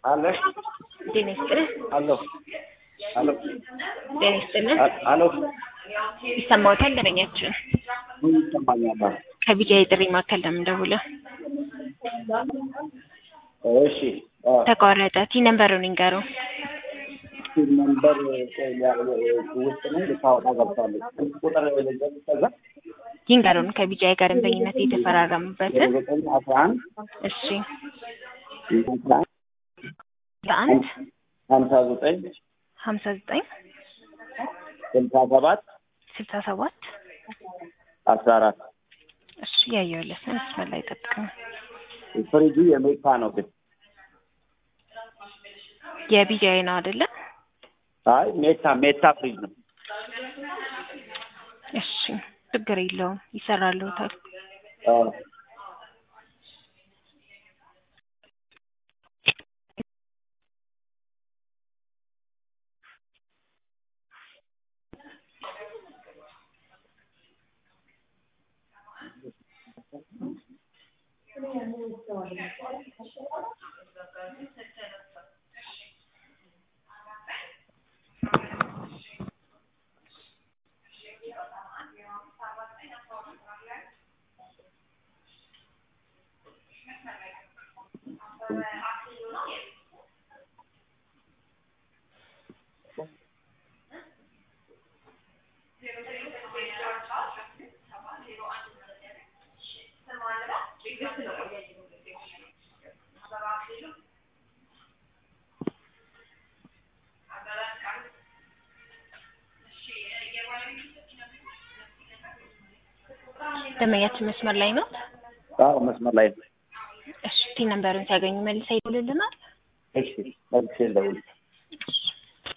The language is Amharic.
አለ ጤና ይስጥልን። አሎ አሎ ጤና ይስጥልን። አሎ ይሰማዎታል? ደንበኛችን ምን ይሰማኛል? ከቢጃ የጥሪ ማዕከል ነው የምንደውለው። እሺ አዎ ተቋረጠ። ቲ ነምበሩን ይንገሩ። ስልክ ነምበር ውስጥ ነው ልታወጣ ገብታለች። ስልክ ቁጥር ከዛ ይንገሩን ከቢጃ ጋር ደንበኝነት የተፈራረሙበትን። ዘጠኝ አስራ አንድ እሺ አስራ አንድ ለአንድ ሀምሳ ዘጠኝ ሀምሳ ዘጠኝ ስልሳ ሰባት ስልሳ ሰባት አስራ አራት እሺ ያየሁለት ነው። መስመር ላይ ጠብቀኝ። ፍሪጁ የሜታ ነው ግን የቢጃይ ነው አይደለ? አይ ሜታ ሜታ ፍሪጅ ነው። እሺ ችግር የለውም ይሰራልዎታል። አዎ ደንበኛችን መስመር ላይ ነው። አዎ መስመር ላይ ነው። እሺ ቲ ነምበሩን ሲያገኙ መልሳ ይደውልልናል። እሺ መልሼ ልደውል